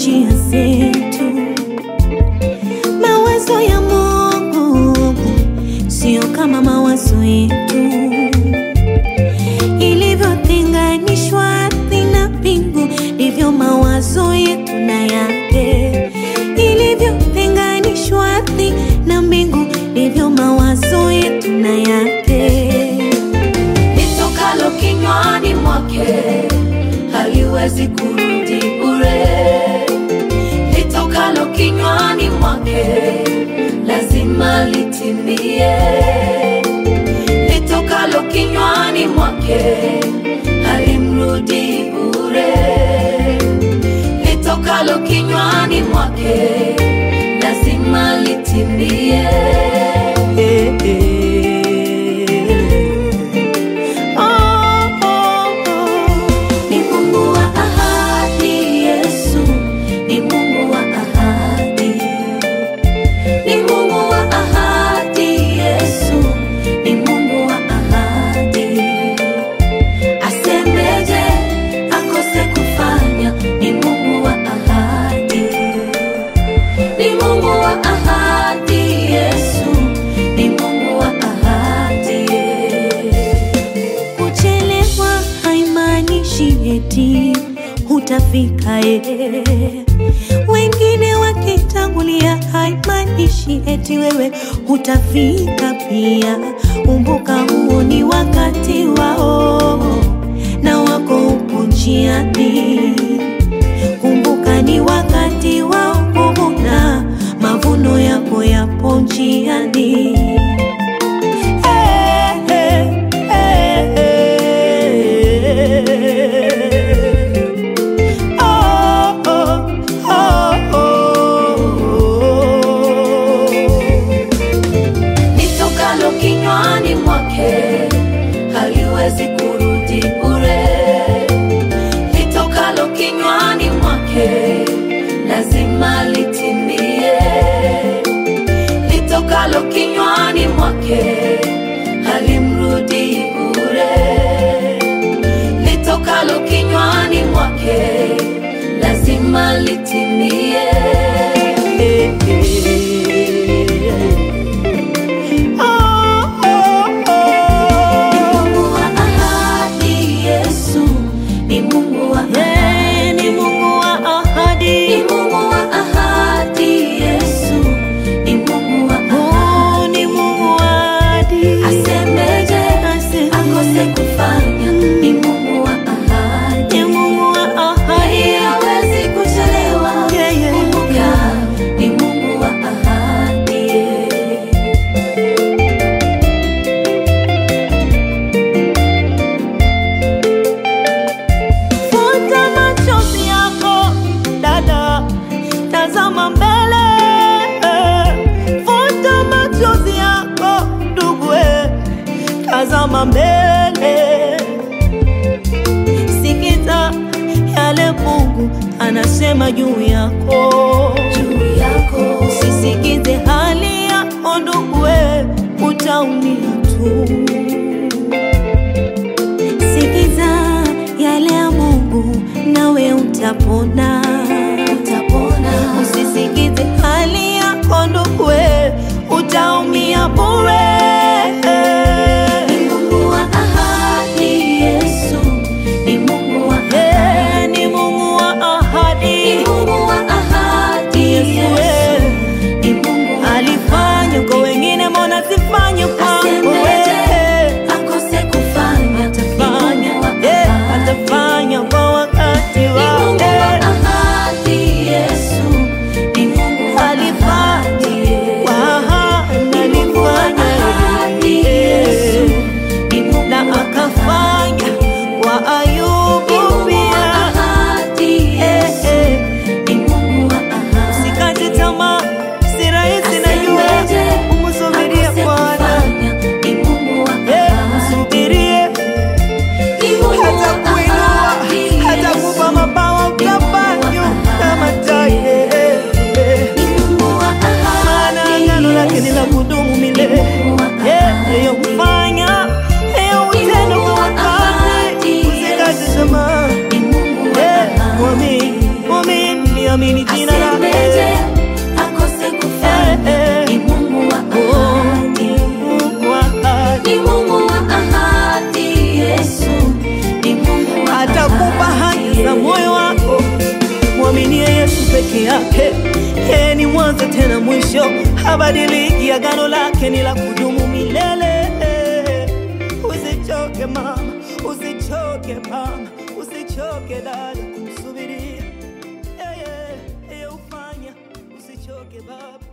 njia zetu. Mawazo ya Mungu sio kama mawazo yetu, ilivyotenganishwa ardhi na mbingu, ndivyo mawazo yetu na yake. Ilivyotenganishwa ardhi na mbingu, ndivyo mawazo yetu na yake. litokalo kinywani mwake haliwezi kurudi bure, litokalo kinywani mwake lazima litimie, litokalo kinywani mwake halimrudi bure, litokalo kinywani mwake lazima litimie. Eh, eh. Oh, oh, oh. Ni Mungu wa ahadi, Yesu ni Mungu wa ahadi, ni Mungu wa ahadi, Yesu ni Mungu wa ahadi. Asemeje akose kufanya? Ni Mungu wa ahadi, ni Mungu wa ahadi, Yesu ni Mungu wa ahadi. Kuchelewa haimaanishi eti hutafika eh. Wengine wakitangulia haimaanishi eti wewe hutafika pia. Kumbuka huo ni wakati wao na wako upo njiani. Kumbuka ni wakati wao kuvuna, mavuno yako yapo njiani. Eh, eh, eh, eh. Oh, oh, oh, oh. litokalo kinywani mwake haliwezi kurudi bure, litokalo kinywani mwake lazima litimie, litokalo kinywani mwake halimrudi bure, litokalo kinywani mwake lazima litimie. Eh, eh. Oh, oh, Ni oh. Mungu wa ahadi, Yesu ni Mungu wa ahadi. Eh, ni Mungu wa Ni ahadi. Mungu wa ahadi, Yesu ni Mungu wa ahadi. Oh, ni Mungu wa ahadi. Asemeje Ase- akose kufanya? Ni Mungu wa ahadi. Ni Mungu wa ahadi. Yeye hawezi kuchelewa. Yeah, yeah. Kumbuka, ni Mungu wa ahadi. Futa machozi yako dada, tazama mbele. Futa machozi yako ndugu, eh, tazama mbele. Sikiza yale Mungu anasema juu yako. Juu yako Usisikize hali yako ndugu, eh, utaumia tu. Sikiza yale ya Mungu nawe utapona. utapona. Usisikize hali yako ndugu, we, utaumia bure. Ni Mungu wa ahadi, Yesu ni Mungu wa Eh, Ni Mungu wa Ni ahadi, Mungu wa ahadi, Yesu Yesu we. ni Mungu wa alifanya kwa wengine, mbona sifanye kwangu Asemeje we? akose kufanya? Ni Atafanya, Mungu wa eh, ahadi. atafanya kwa wakati Ni Mungu wake. wa ahadi, peke yake. Yeye ni mwanzo tena mwisho, habadiliki. Agano lake ni la kudumu milele. Usichoke mama, usichoke mama, usichoke dada kumsubiria yeye. Yeye ufanya usichoke baba.